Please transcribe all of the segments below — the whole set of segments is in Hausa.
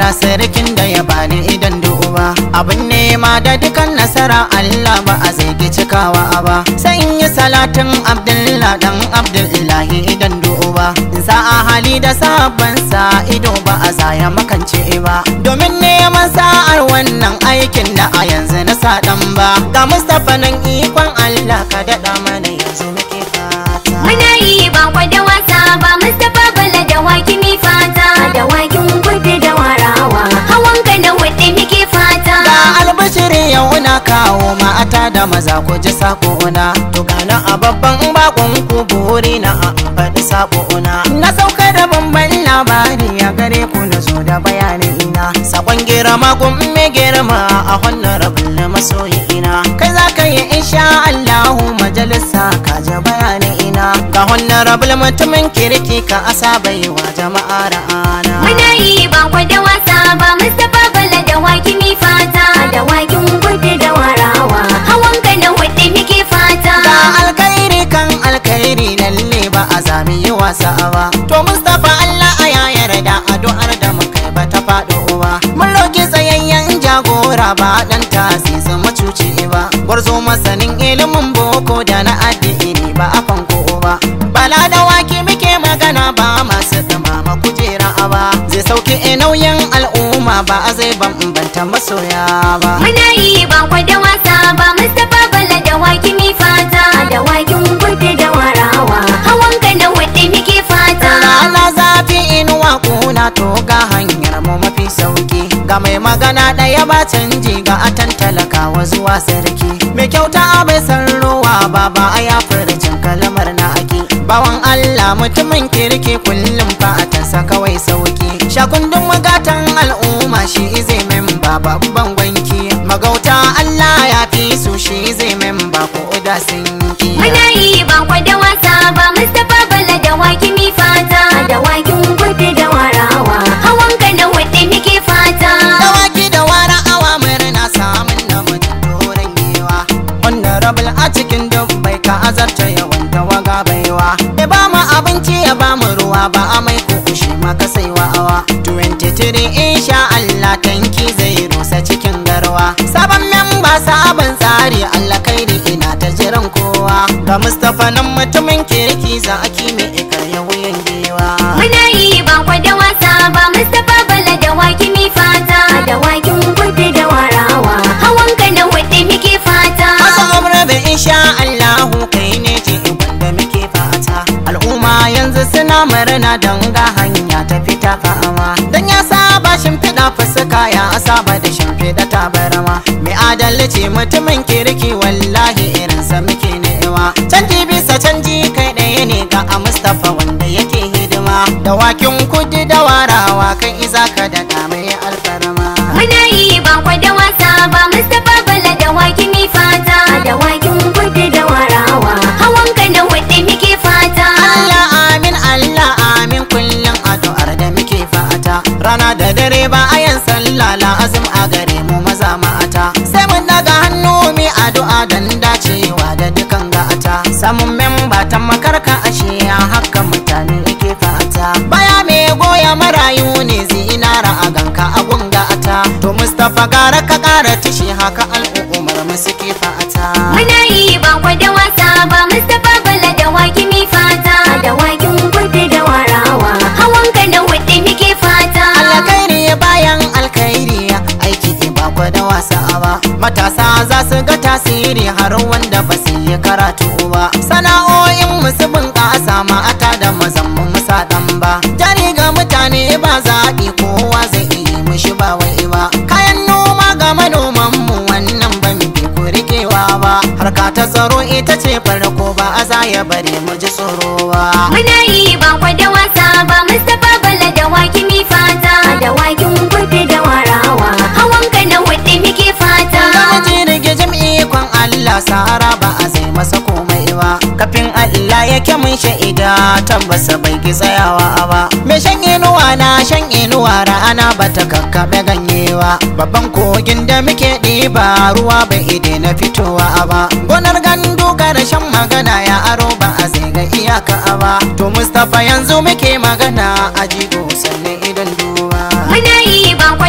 Allah sarkin da ya bani idan duba abin nema da dukan nasara Allah ba a zai cikawa ba sai in yi salatin Abdullah dan Abdullahi idan duba in sa a hali da sabon sa ido ba a zaya makance ba domin neman sa'ar wannan aikin da a yanzu na sa dan ba ga Mustapha nan ikon Allah ka daɗa mana yanzu muke fata Muna yi ba kwa da wasa ba Mustapha Bala da waki mi fata da wakin kudu da warawa hawan ka da wadda muke fata Ga albashiri yau na kawo mata da maza ku ji sakona To gana a babban bakon ku buri na a faɗi sakona Na sauka da bamban labari a gare ku na zo da bayani ina Sakon girma kun me girma a wannan rabin na masoyi ina Kai za ka yi insha Allahu majalisa ka ji bayani ina Ga wannan rabin mutumin kirki ka asa baiwa jama'a ra'ana Muna yi ba kwa da wasa ba Mustapha Bala da waki mi fata da wakin kudu da warawa hawan ka da wadda muke fata Ga alkhairi kan alkhairi lalle ba a zami yi wasa ba To Mustapha Allah a ya yarda addu'ar da muka yi ba ta faɗo ba Mun roki tsayayyen jagora ba dan tasisi macuci ba Gwarzo masanin ilimin boko da na addini ba a fanko ba Bala da waki muke magana ba masu dumama kujera ba Zai sauke nauyin al'umma ba a zai bambanta masoya ba Muna yi ba kwa da wasa ba Mustapha Bala da waki mi fata da wakin kudu da warawa hawan ka da wadda muke fata Rana zafi inuwa kuna to ga hanyar mu mafi sauki Ga mai magana ɗaya ba canji ga atan talakawa zuwa sarki Mai kyauta bai san rowa ba ba a ya furcin kalmar na ake Bawan Allah mutumin kirki kullum fa'atansa kawai sauki Shakundin magatan al'umma shi zai memba babban gwanki Magauta Allah ya fi su shi zai memba ko da sun ki Muna yi ba kwa da wasa ba Mustapha Bala da waki mi fata da wakin kudu da warawa hawan ka da wadda muke fata Dawaki da wara awa murna samun na mutum doron yewa Honorable a cikin dubbai ka azarta yawan tawaga baiwa Ya ba mu abinci ya ba mu ruwa ba a mai kukushi maka saiwa awa 23 insha Allah tanki zai rusa cikin garwa Sabon memba sabon tsari Allah kairi ina ta jiran kowa Ga Mustapha nan mutumin kirki za a kime ikar ya wuyan giwa Muna yi ba kwa da wasa ba Mustapha Bala da waki mi fata da wakin kudu da warawa hawan ka da wadda muke fata Masu gwamnati insha Allahu kai ne ce wanda muke fata Al'umma yanzu suna murna don ga hanya ta fita fama Dan ya saba shimfiɗa fuska ya saba da shimfiɗa tabarma Mai adalci mutumin kirki wallahi irinsa muke newa Canji bisa canji kai ɗaya ne ga a Mustapha wanda yake hidima Da wakin kudi da warawa kai iza ka da mai alfarma Muna yi ba kwa da wasa ba Mustapha Bala da waki mi fata da wakin kudu da warawa hawan ka da wadda muke fata Allah amin Allah amin kullum addu'ar da muke fata rana da dare ba a yan sallah la azum a gare mu maza mata sai mun daga hannu mi addu'a dan dacewa da dukan gata samun memba ta makarka ashe ya haka mutane yake fata baya me goya marayu ne zinara a ganka a gungata to Mustapha gara ka kara tishi haka al'ummar mu suke fata Muna yi ba kwa da wasa ba Mustapha Bala da waki mi fata da wakin kudu da warawa hawan ka da wadda muke fata alkhairi bayan alkhairi aiki ba kwa da wasa ba matasa za su ga tasiri har wanda ba su yi karatu ba sana'o'in musu bunƙasa mata da mazan mu musa dan ba jari ga mutane ba zaɓi kowa zai iya mushi ba wai ba kayan noma ga manoman mu wannan ba mu bi ku rikewa ba harka ta tsaro ita ce farko ba a za ya bari mu ji tsoro ba Muna yi ba kwa da wasa ba Mustapha Bala da waki mi fata da wakin kudu da warawa hawan ka da wadda muke fata Gamaji rige jam'i kwan Allah sahara ba a zai masa komai ba Kafin Allah yake mun sha'ida tabbasa bai ki tsayawa ba Me shan inuwa na shan inuwa rana ba ta kakkaɓe ganyewa Babban kogin da muke ɗiba ruwa bai ide na fitowa ba Gonar gandu shan magana ya aro ba a zai ga iyaka ba To Mustapha yanzu muke magana a jigo sannan idan duba Muna yi ba kwa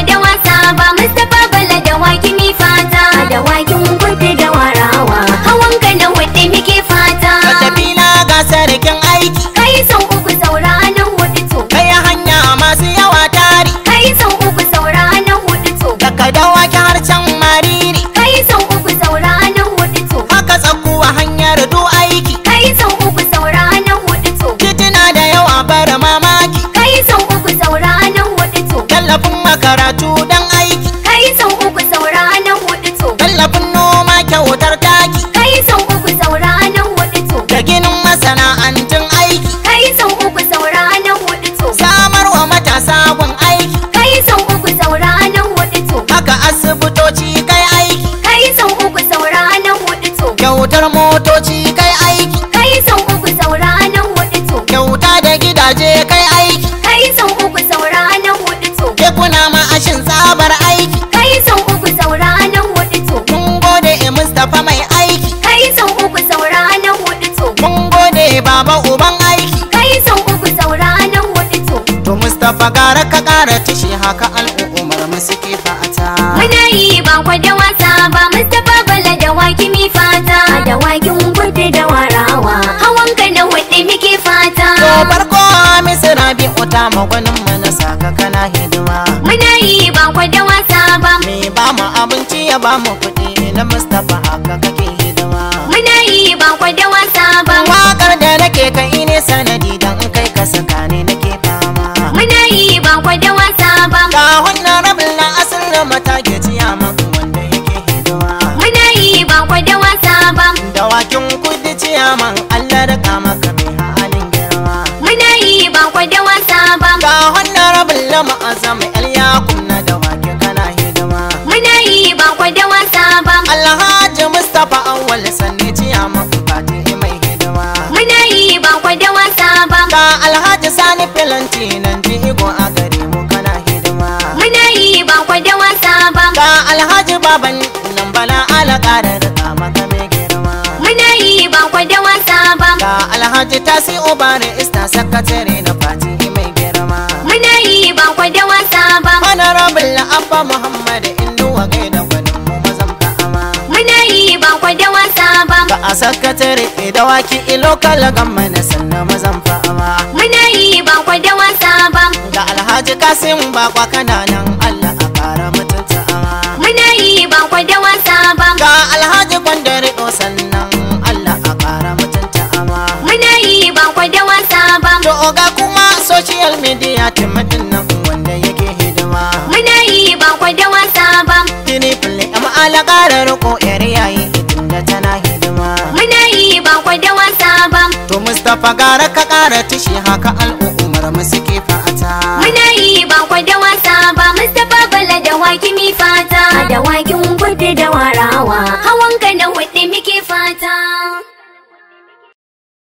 ba Mustapha Bala da waki mi fata da wakin kudu da warawa hawan ka na hudu muke fata Katafila ga sarkin aiki kai sau uku saura na hudu to kai hanya masu yawa tari kai sau uku saura na hudu to daga dawaki har can mariri kai sau uku saura na hudu to haka tsakuwa hanyar du aiki kai sau uku saura na hudu to titina da yawa bar mamaki kai sau uku saura na hudu to tallafin makaratu dan aiki kai sau uku saura na hudu to tallafin noma kyautar taki kai sau uku saura na hudu to da ginin masana'antun aiki kai sau uku saura na hudu to samar wa matasa gun aiki kai sau uku saura na hudu to haka asibitoci kai aiki kai sau uku saura na hudu to kyautar motoci kai aiki kai sau uku saura na hudu to kyauta da gidaje kai aiki kai sau uku saura na hudu to kekuna ma'ashin tsabar aiki kai sau uku saura na hudu to mun gode e mustapha mai aiki kai sau uku saura na hudu to mun gode baba uban aiki kai sau uku saura na hudu to to mustapha gara ka kara tashi haka al'ummar mu suke fata muna yi ba kwa da wasa ba Mustapha Bala da waki mi fata da wakin kudu da warawa hawan ka na hudu muke fata to farko misira bi uta magwanin mu na saka kana hidima muna yi ba kwa da wasa ba me ba mu abinci ya ba mu kuɗi na mustapha haka kake hidima muna yi ba kwa da wasa ba wakar da nake kai ne sanadi dan kai ka saka ne nake fama muna yi ba kwa da wasa ba ga wannan rabin na asirin mata ke ciya maka wanda yake hidima muna yi ba kwa da wasa ba dawakin kudi ciyaman allah da kama ka mai halin girma muna yi ba kwa da wasa ba ga wannan rabin lama azama yar yakun na dawaki kana hidima muna yi ba kwa da wasa ba alhaji mustapha awwal sanne ciyaman fati mai hidima muna yi ba kwa da wasa ba ga alhaji sani filanti nan jigo a gare mu kana hidima muna yi ba kwa da wasa ba ga alhaji baban nan bala ala ƙara da maka mai girma muna yi ba kwa da wasa ba ga alhaji tasi obare ista sakatare na fati mai girma muna yi ba kwa da wasa ba honorable abba muhammad inuwa gaida gwanin mu mazan fa'ama muna yi ba kwa da wasa ba ga a sakatare idawaki ilokal gamma na sannan mazan fa'ama muna yi ba kwa da wasa ba ga alhaji kasim bakwa kananan allah a kara mutunta ama muna yi ba kwa da wasa ba ga alhaji kwandare sannan allah a kara mutunta ama muna yi ba kwa da wasa ba to ga kuma social media timatin nan wanda yake hidima muna yi ba kwa da wasa ba tini fili amma ala kara riko yar yayi tunda tana hidima muna yi ba kwa da wasa ba to mustapha gara ka kara tishi haka al'ummar mu suke